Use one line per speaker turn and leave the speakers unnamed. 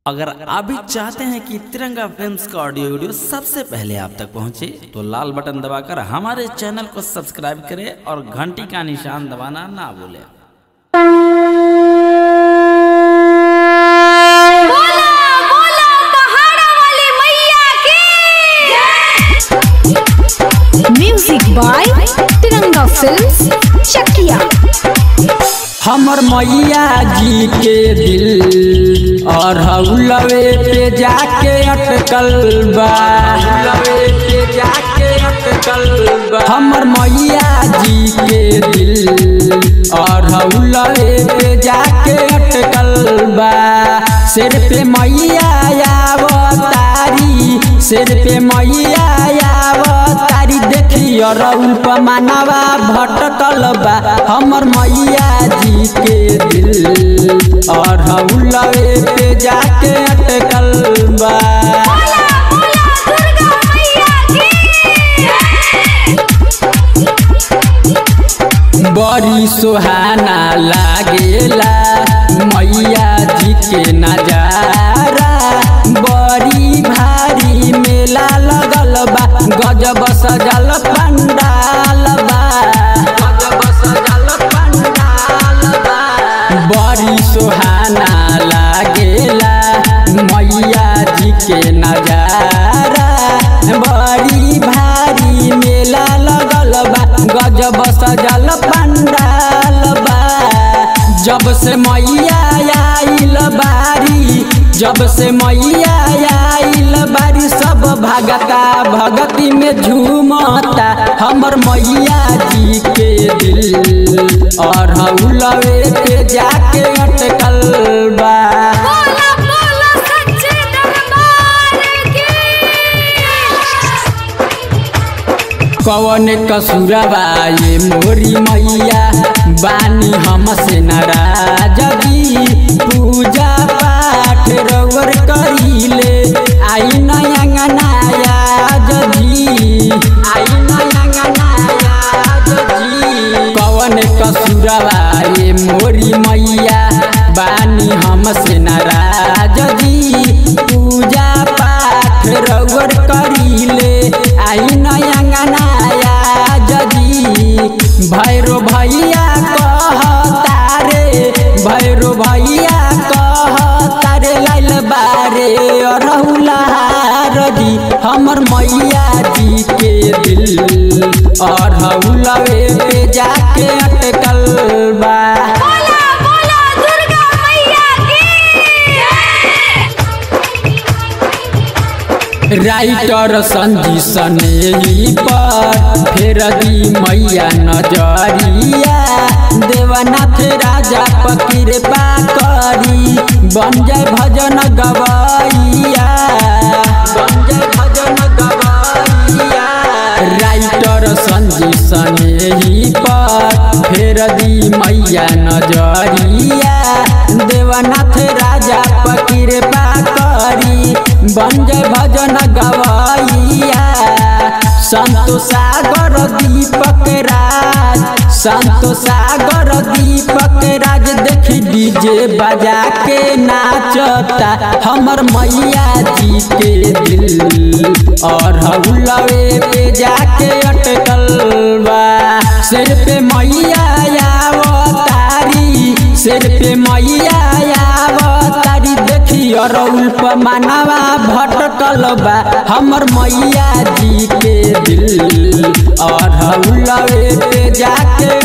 अगर आप भी चाहते हैं कि तिरंगा फिल्म्स का ऑडियो वीडियो सबसे पहले आप तक पहुंचे तो लाल बटन दबाकर हमारे चैनल को सब्सक्राइब करें और घंटी का निशान दबाना ना भूलें
बोला बोला पहाड़ा वाली मैया की music by Tiranga films Chakia
हमर मैया जी के दिल और हौलवे पे जाके अटकल बा हौलवे पे जाके अटकल बा हमर मैया जी के दिल और हौलवे पे जाके अटकल बा सिर पे मैया आवतारी सिर पे मैया आवतारी देखियो रउल पमानवा भटकल बा हमर मैया जी के दिल और हौलवे पे जाके अटकल बा
बोला बोला दुर्गा मैया की
बड़ी सुहाना लागेला मैया जी के नजारा बड़ी भारी मेला लगल बा गजब सजल पंडाल बा गजब सजल पंडाल बा बड़ी सुहाना लागेला मैया जी के नजारा बड़ी भारी मेला लगल बा गजब सजल पंडाल बा जब से मैया आइल बारी जब से मैया आइल बारी सब भगता भगती में झूमता हमर मैया जी के दिल और हौलवे पे जाके अटकल बा
बोला बोला सच्चे दरबार की
कवन कसुरबा ये मोरी मैया बानी हमसे नाराज जी पूजा पाठ रवर करीले आई नया नया जी आई नया नया जी कवन कसुरबा ये मोरी मैया बानी हमसे नाराज जी पूजा पाठ रवर करीले आई नया नया जजी भैरो भैया कहतारे भैरो भैया कहतारे लाइल बारे अरहुलार जी हमर मैया जी के दिल और हौलवे पे जाके अटकल बा
बोला बोला दुर्गा मैया की
राइटर संजी सनेही पर फेर दी मैया नजरिया देवनाथ राजा पकिरपा करी बन जाय भजन गवैया बन जाय भजन गवैया राइटर संजी सनेही पर फेर दी मैया नजरिया देवनाथ राजा पकिरपा करी बन जय भजन गवैया संतो सागर दीपक राज संतो सागर दीपक राज देखी डीजे बजा के नाचता हमर मैया जी के दिल और हौलवे पे जाके अटकल बा सिर पे मैया आवतारी सिर पे मैया आवतारी देखियो रउल पमानवा भटकल बा हमर मैया जी के दिल और हौलवे पे जाके